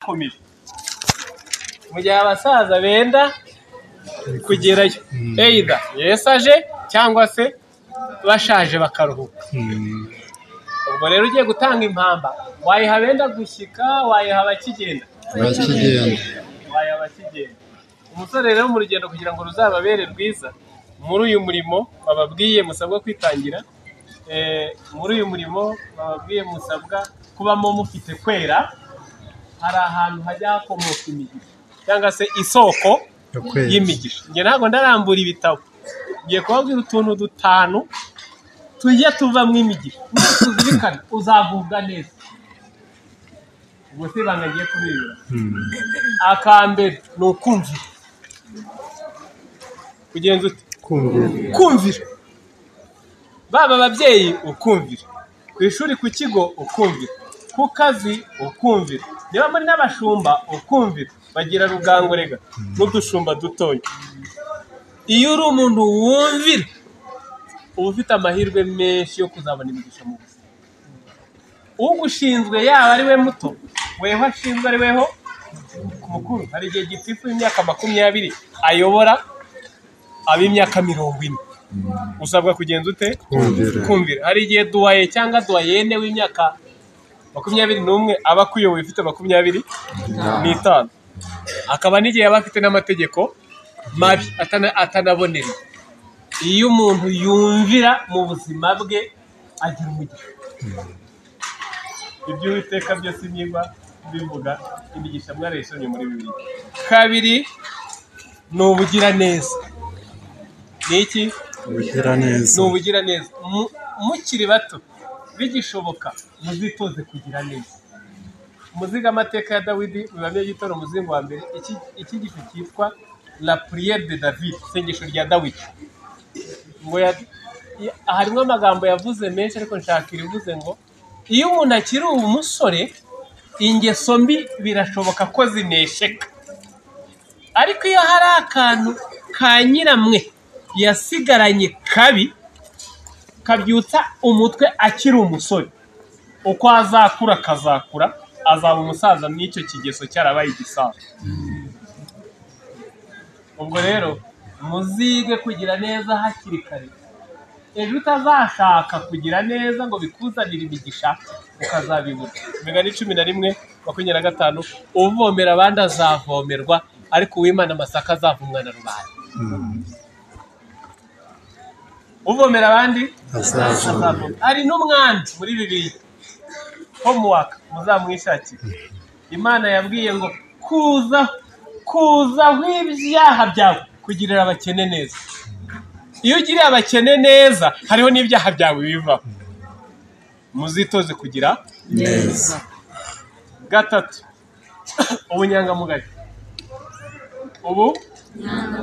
ikomeje mu gihe abasaza benda kugerayo either yesaje cyangwa se bashaje bakaruhuka ubwo rero ugiye gutanga impamba wayiha benda gushyika wayiha abakigenda abakigenda wayiha abakigenda umusore rero mu rugendo kugira ngo ruzababere rwiza muri uyu murimo bababwiye musabwa kwitangira eh, muri uyu murimo bababwiye musabwa kubamo mufite kwera hari ahantu hajya hakomoka imigisha cyangwa se isoko y'imigisha njye ntabwo ndarambura ibitabo ngiye kubabwira utuntu dutanu tujya tuvamo imigisha Nitwe tuzirikana uzagubwa neza ubwo se ibanga ngiye kubibura akambere ni ukumvira kugenza ute kumvira kumvira baba ababyeyi ukumvira ku ishuri ku kigo ukumvira ku kazi ukumvira niba muri n'abashumba ukumvira bagira rugango rega n'udushumba dutoya iyo uri umuntu wumvira uba ufite amahirwe menshi yo kuzabona imigisha mu buzima ugushinzwe yaba ari we muto weho ashinzwe ari weho mukuru hari igihe gitifu y'imyaka makumyabiri ayobora ab'imyaka mirongo ine usabwa kugenza ute Kumvira. kumvira hari igihe duwaye cyangwa duwayene w'imyaka makumyabiri n'umwe aba akuyoboye ufite makumyabiri n'itanu akaba n'igihe aba afite n'amategeko mabi atana- atanabonera iyo umuntu yumvira mu buzima bwe agira umugisha ibyo uwiteka byose niba bivuga imigisha mwarayisomye muri bibiri kabiri ni ubugiraneza ni iki ubugira neza ni ubugiraneza Mu- mukiri bato bigishoboka muzitoze kugira neza muziga amateka ya dawidi bibamye gitoro umuzingo wa mbere Iki- iki gifu cyitwa la priere de david isengesho rya dawidi ngo ya- ya- harimo amagambo yavuze menshi ariko nshaka irivuze ngo iyo umuntu akiri umusore ingeso mbi birashoboka ko zinesheka ariko iyo hari akantu ka nyiramwe yasigaranye kabi kabyutsa umutwe akiri umusore uko azakura akazakura azaba umusaza n'icyo kigeso cyarabaye igisaza ubwo rero muzige kugira neza hakiri kare ejo utazashaka kugira neza ngo bikuzanire imigisha ukazabibura imigani cumi na rimwe makumyabiri na gatanu uvomera abandi azavomerwa ariko uwimana amasaka azavumwa na rubanda uvomera abandi azazana hari n'umwanzi muri bibiri homework muzamwishakire imana yabwiye ngo kuza kuzaho ibyaha byawe kugirira abakene neza iyo ugiriye abakene neza hariho n'ibyaha byawe bivaho muzitoze kugira neza gatatu ubunyangamugayo ubu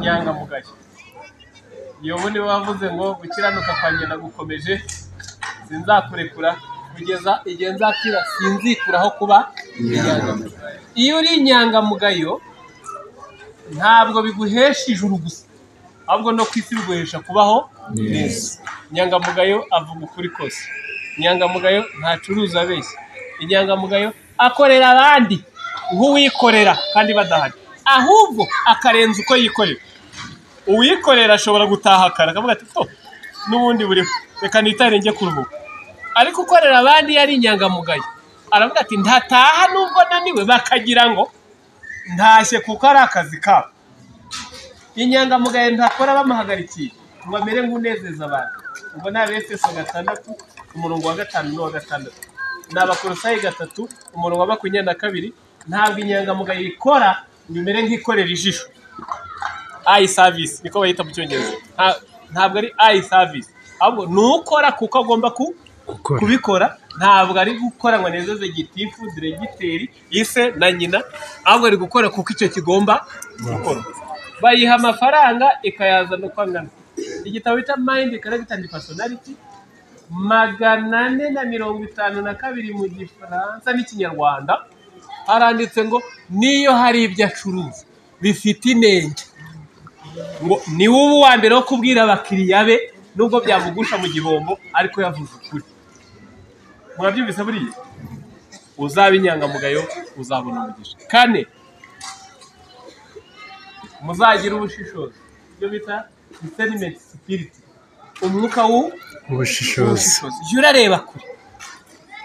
nyangamugayo yobu niwe wavuze ngo gukiranuka kwanjye nagukomeje sinzakurekura kugeza igihe nzakira sinzikuraho kuba inyangamugayo iyo uri inyangamugayo ntabwo biguhesha ijuru gusa ahubwo no ku isi biguhesha kubaho neza inyangamugayo avuga ukuri kose inyangamugayo ntacuruza abeshya inyangamugayo akorera abandi nk'uwikorera kandi badahari ahubwo akarenza uko yikorera uwikorera ashobora gutaha kare akavuga ati to n'ubundi buriho reka nitare njye kuruhuka ariko ukorera abandi iyo ari inyangamugayo aravuga ati ntataha nubwo naniwe bakagira ngo ntashye kuko ari akazi kabo inyangamugayo ntakora bamuhagarikiye ngo amere nk'unezeza abantu ubwo ni abefeso gatandatu umurongo wa gatanu n'uwa gatandatu ni abakorosayi gatatu umurongo wa makumyabiri na kabiri ntabwo inyangamugayo ikora ngo imere nk'ikorera ijisho ayi savisi niko bayita mu cyongereza Nta- ntabwo ari ayi savisi ahubwo ni ukora kuko agomba ku gukora kubikora ntabwo ari gukora ngo anezeze gitifu diregiteri ise na nyina ahubwo ari gukora kuko icyo kigomba gukora bayiha amafaranga ikayazana uko angana igitabo bita mayindi karagitani pasonariti magana ane na mirongo itanu na kabiri mu gifaransa n'ikinyarwanda haranditse ngo niyo hari ibyo acuruza bifite inenge ngo ni wowe uwa mbere wo kubwira abakiriya be nubwo byamugusha mu gihombo ariko yavuze ukuri mwabyumvise buriya uzaba inyangamugayo uzabona umugisha kane muzagire ubushishozi ibyo bita discernment spirit umwuka w'u ubushishozi jya urareba kure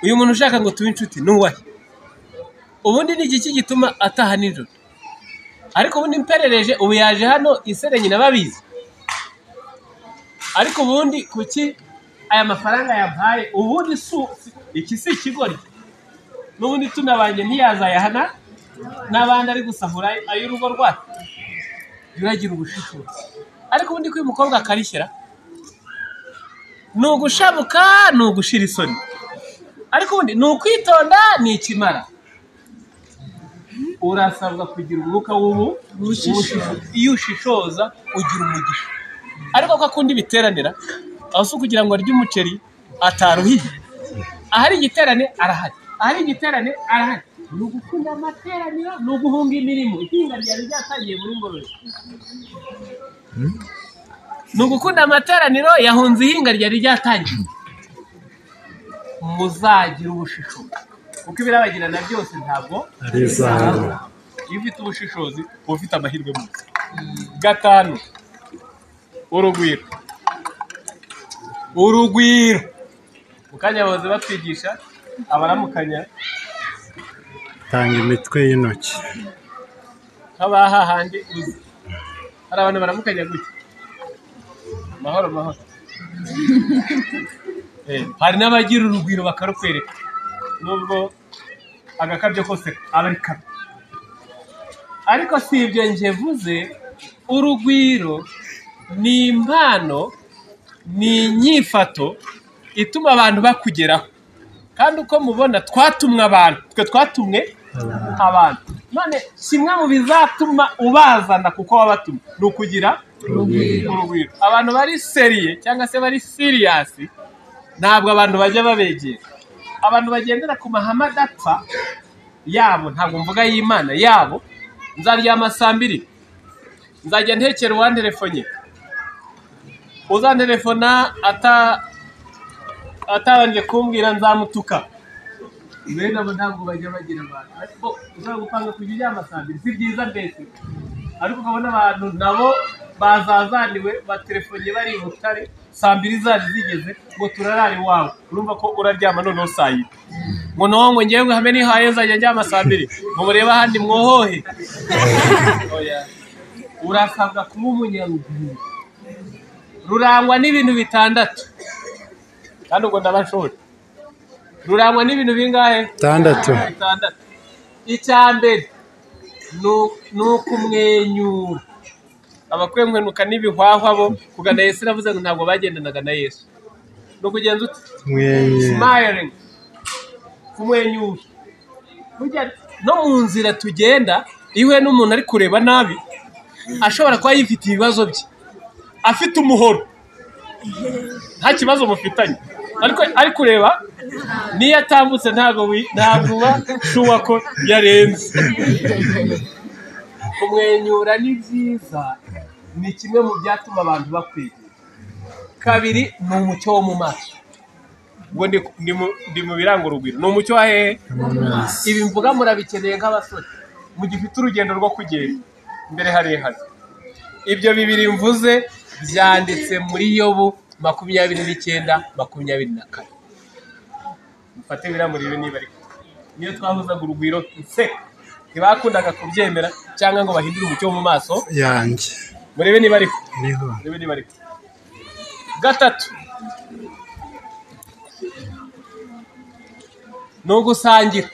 uyu muntu ushaka ngo tube inshuti ni uwahe ubundi ni igiki gituma ataha nijoro ariko ubundi mperereje ubu yaje hano isere nyina babizi ariko ubundi kuki aya mafaranga yampaye ubundi si si- iki si ikigoryi n'ubundi tunabanjye ntiyazayahana n'abandi ari gusahura ay'urugo rwacu jya uragira ubushishozi ariko ubundi ko uyu mukobwa akarishyira ni ugushabuka ni ugushira isoni ariko ubundi ni ukwitonda ni ikimara urasabwa kugira umwuka w'ubu w'ubushishozi. iyo ushishoza ugira umugisha ariko ko akunda ibiteranira aho si ukugira ngo arye umuceri ataruhiye ahari igiterane arahari ahari igiterane arahari ni ugukunda amateraniro ni uguhunga imirimo ihinga ryari ryatangiye muri ngororero ni ugukunda amateraniro yahunze ihinga ryari ryatangiye muzagira ubushishozi kuko ibirabagirana byose ntabwo ari izahabu iyo ufite ubushishozi uba ufite amahirwe mu gatanu urugwiro urugwiro mu kanya bahoze batwigisha abaramukanya tanga imitwe y'intoki nk'abaha handi uzi hari abantu baramukanya gutya mahoro mahoro Eh, hari n'abagira urugwiro bakarukwereka nubwo agakabyo kose aba ari kabi ariko si ibyo njye vuze urugwiro ni impano ni inyifato ituma abantu bakugeraho kandi uko mubona twatumwe abantu twe twatumwe abantu none kimwe mu bizatuma ubazana kuko wabatumye ni ukugira urugwiro urugwiro abantu bari seriye cyangwa se bari siriyasi ntabwo abantu bajya babegera abantu bagendera ku mahame adapfa yabo ntabwo mvuga y'imana yabo nzaryama saa mbiri nzajya ntekera uwanterefonye uzanterefona ata atabanje kumbwira nzamutuka bene abo ntabwo bajya bagira abantu ariko ushobora gupanga kujya uryama saa mbiri si byiza mbese ariko ukabona abantu nabo bazazaniwe batelefonye bari i butare saa mbiri zari zigeze ngo turarare iwawe urumva ko uraryama noneho saa yine ngo noneho ngo ngewe hamwe nihaye nzajya ndyama saa mbiri ngo murebe ahandi mwohohe Oya. urasabwa kuba umunyaruguru rurangwa n'ibintu bitandatu kandi ubwo ndabashora rurangwa n'ibintu bingahe itandatu bitandatu icya mbere nu- ni ukumwenyura abakwiye kumenuka n'ibihwahwa bo kugana yesu iravuze ngo ntabwo bagendanaga na yesu ni ukugenza uti mwenye smiling kumwenyura Burya no mu nzira tugenda iyo uhuye n'umuntu ari kureba nabi ashobora kuba yifite ibibazo bye afite umuhoro nta kibazo mufitanye ariko ari kureba niyo atambutse ntabwo wi- ntabwo uba shuwa ko yarenze kumwenyura ni byiza ni kimwe mu byatuma abantu bakwegera kabiri ni umucyo wo mu maso ubwo ndi- ndi mu- ndi mu biranga urugwiro ni umucyo wa hehe ibi mvuga murabikeneye nk'abasore mu gihe ufite urugendo rwo kugenda imbere harehare ibyo bibiri mvuze byanditse muri yobu makumyabiri n'icyenda makumyabiri na kane mufate biriya murebe niba ariko niyo twahuzaga urugwiro nseka ntibakundaga kubyemera cyangwa ngo bahindure umucyo wo mu maso yanjye murebe niba ariko niho murebe niba ariko gatatu ni ugusangira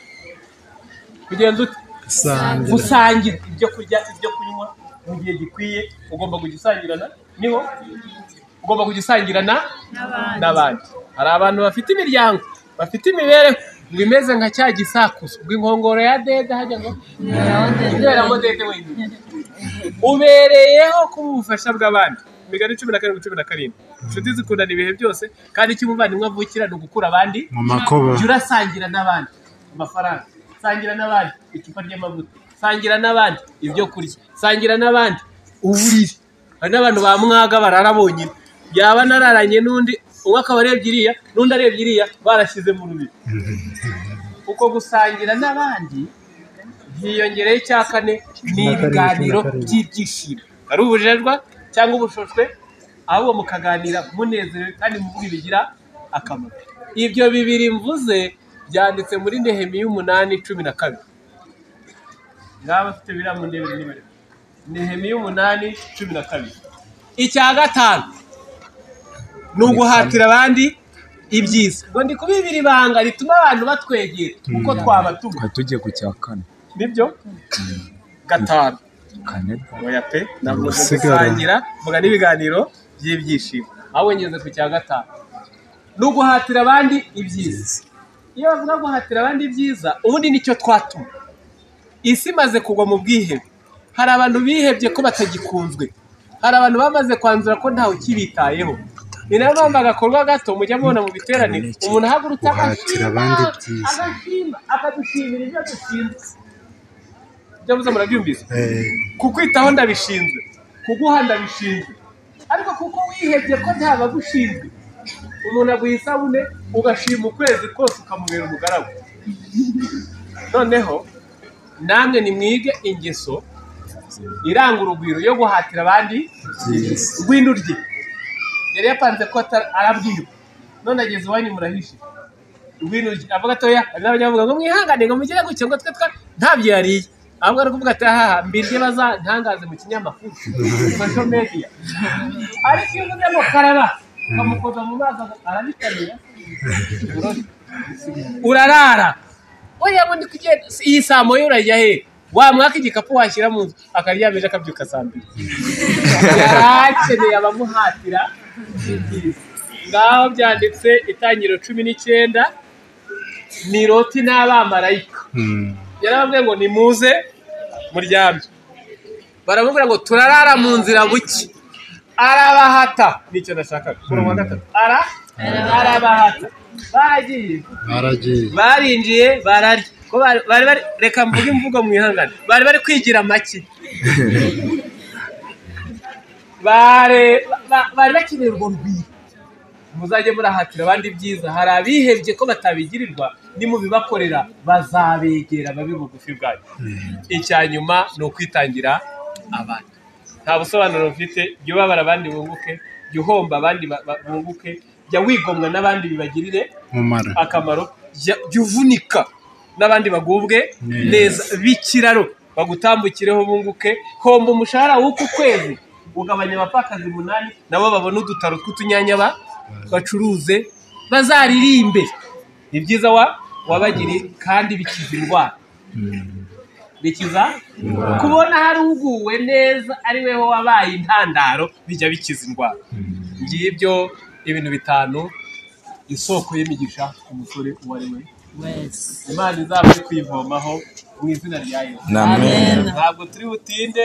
kugenda ute gusangira gusangira ibyo kurya ibyo kunywa mu gihe gikwiye ugomba kugisangirana niho ugomba kugisangirana n'abandi hari abantu bafite imiryango bafite imibereho ngo imeze nka cya gisakuzo ngo inkongoro ya dede hajya ngo ngo dede wenyine ubereyeho kuba ubufasha bw'abandi imigani cumi na karindwi cumi na karindwi inshuti zikundana ibihe byose kandi icyo umuvandimwe avukira ni ugukura abandi mu makuba jya urasangira n'abandi amafaranga sangira n'abandi icupa ry'amavuta sangira n'abandi ibyo kurya sangira n'abandi uburiri hari n'abantu ba mwaga barara bonyine yaba anararanye n'undi umwe akaba arebye iriya n'undi arebye iriya barashyize mu rubiri kuko gusangira n'abandi byiyongereho icya kane ni Na karindwi, ibiganiro na karindwi. by'ibyishimo ari ubujejwa cyangwa ubushoshwe ahubwo mukaganira munezerewe kandi muvuga ibigira akamaro ibyo bibiri mvuze byanditse muri nehemiya umunani cumi na kabiri ngaho abafite biriya mu ntebe nibarebe nehemiya umunani cumi na kabiri icya gatanu ni uguhatira abandi ibyiza ngo ndi kuba ibiri ibanga rituma abantu batwegera kuko twabatuma twari tugiye ku cya kane nibyo gatanu kane oya pe navuze Gusigara. gusangira mvuga n'ibiganiro by'ibyishimo aho ngeze ku cya gatanu ni uguhatira abandi ibyiza iyo bavuga guhatira abandi ibyiza ubundi nicyo twatuma isi imaze kugwa mu bwihebe hari abantu bihebye ko batagikunzwe hari abantu bamaze kwanzura ko ntawe ukibitayeho ni nayo mpamvu agakorwa gato mujya mubona mu biteraniro umuntu ahagurutse Guhatira abandi ibyiza. agashima akadushimira ibyo dushinzwe ibyo mvuze murabyumvise Eh, kukwitaho ndabishinzwe kuguha ndabishinzwe ariko kuko wihebye ko nta bagushinzwe umuntu aguha isabune ugashima ukwezi kose ukamubera umugaragu noneho namwe nimwige ingeso iranga urugwiro yo guhatira abandi rw'indu rye yari yapanze ko ata- arabwirwa none ageze iwanyu murahishe rw'indu rye avuga atoya hari n'abanyavuga ngo mwihangane ngo mugire gutya ngo twe twa ntabyo yariye ahubwo ari kuvuga ati haha mbirye bazantangaze mu kinyamakuru social media ariko iyo uvuze ngo karaba ukamukoza mu mazi aga- arabitamira Burose. urarara oya ngo ndi kugenda Si- iyi saa moya urajya he wamwaka igikapu washyira mu nzu akaryamije akabyuka saa mbiri yarakeneye abamuhatira ibyiza ngaho byanditse itangiriro cumi n'icyenda ni loti n'abamarayika mm, yarababwiye ngo nimuze muryamye baramubwira ngo turarara mu nzira buke arabahata nicyo nashakaga kuri uwa gatatu ara arabahata baragiye baragiye barinjiye bararya ko bari bari bari- reka mvuge imvugo mwihangane bari bari kwigira make bare ba- bari bakeneye urwo rwiri muzajye murahatira abandi ibyiza hari abihebye ko batabigirirwa nimubibakorera bazabegera babe bugufi bwanyu icya nyuma ni ukwitangira abandi nta busobanuro mfite jya ubabara abandi bunguke jya uhomba abandi ba- ba- bunguke jya wigomwa n'abandi bibagirire umumaro akamaro jya jya uvunika n'abandi bagubwe neza b'ikiraro bagutambukireho bunguke homba umushahara w'uku kwezi ugabanya abapfakazi umunani nabo babone udutaro tw'utunyanya ba- bacuruze bazaririmbe ni byiza wa wabagiri kandi bikiza indwara bikiza kubona hari uguwe neza ari weho wabaye intandaro bijya bikiza indwara ngibyo ibintu bitanu isoko y'imigisha umusore uwo ari we wese imana izabure kuyivomaho mu izina rya yesu amen ntabwo turi butinde